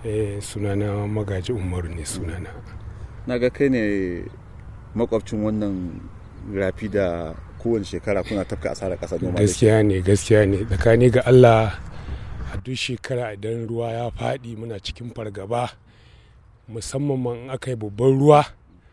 eh sunana magaji umaru ne sunana na ga kai ne makwabcin wannan rafi da kowane shekara kuna tafka asarar ƙasa noma da shi gaskiya ne gaskiya ne tsakani ga allah a duk shekara idan ruwa ya faɗi muna cikin fargaba musamman ma in aka yi babban ruwa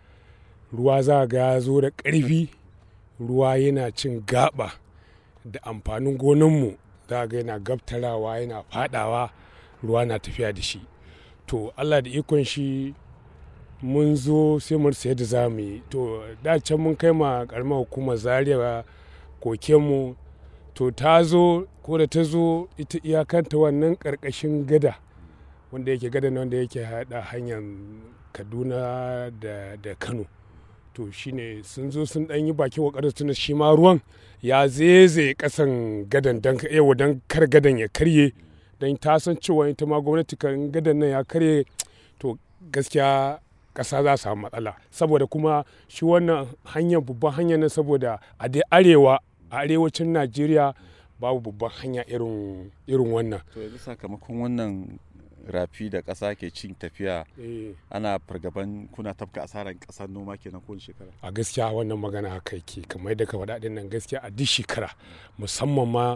ruwa za ga ya zo da ƙarfi ruwa yana cin gaba da amfanin gonanmu za ga yana gabtarawa yana faɗawa ruwa na tafiya da shi to allah da ikon shi mun zo sai mu rasa yadda za mu yi to da can mun kai ma karamar hukumar zaria kokenmu to ta zo ko da ta zo ita iyakanta wannan karkashin gada wanda yake gada wanda yake hada hanyar kaduna da, da kano to shine sun zo sun dan yi bakin kokarin tuna shi ma ruwan ya zeze kasan gadan dan yawa dan kar gadan ya karye dan ta san cewa ita ma gwamnati kan gadan nan ya karye to gaskiya ƙasa za su samu matsala saboda kuma shi wannan hanyar babban hanyar nan saboda a dai arewa a arewacin najeriya babu babban hanya irin irin wannan to yanzu sakamakon wannan rafi da ƙasa ke cin tafiya ana fargaban kuna tafka asarar ƙasar noma kenan kowane shekara a gaskiya wannan magana haka yake kamar yadda ka faɗa ɗin nan gaskiya a duk shekara musamman ma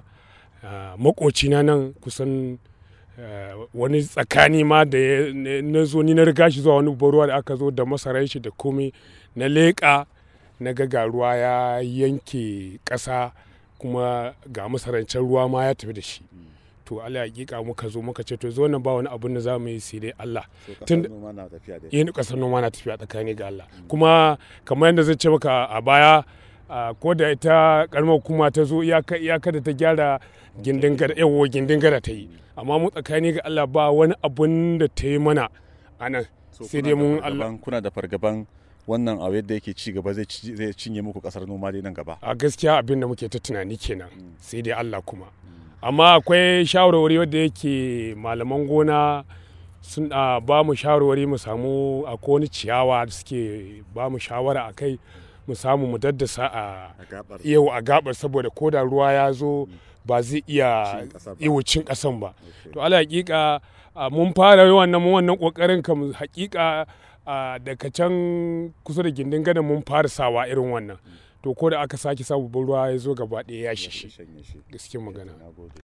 makocina nan kusan Uh, wani tsakani ma da na zo ni na riga shi zuwa wani ruwa da aka zo da masarai shi da komai na leƙa na ga ruwa ya yanke ƙasa kuma ga masarancin ruwa ma ya tafi da shi to Allah hakika muka zo muka ce to zo nan ba wani abun da za mu yi sai dai Allah tun yin kasar noma na tafiya tsakani ga Allah kuma kamar yadda zai ce maka a baya ko da ita karamar hukuma ta zo iyaka da ta gyara gindin gada yawo gindin gada ta yi amma mu tsakani ga Allah ba wani abun da ta yi mana a nan sai dai mun Allah kuna da fargaban wannan a yadda yake ci gaba zai cinye muku kasar noma dai nan gaba a gaskiya abin da muke ta tunani kenan sai dai Allah kuma amma akwai shawarwari wadda yake malaman gona sun ba mu shawarwari mu samu a wani ciyawa da suke ba mu shawara a kai mu samu mu daddasa a yau a gabar saboda ko da ruwa ya zo ba zai iya cin kasan ba to ala hakika mun fara wannan wannan kokarin kam hakika daga can kusa da gindin gada mun fara sawa irin wannan to ko da aka sake sa babban ruwa ya zo gaba ɗaya ya shi gaskiyar magana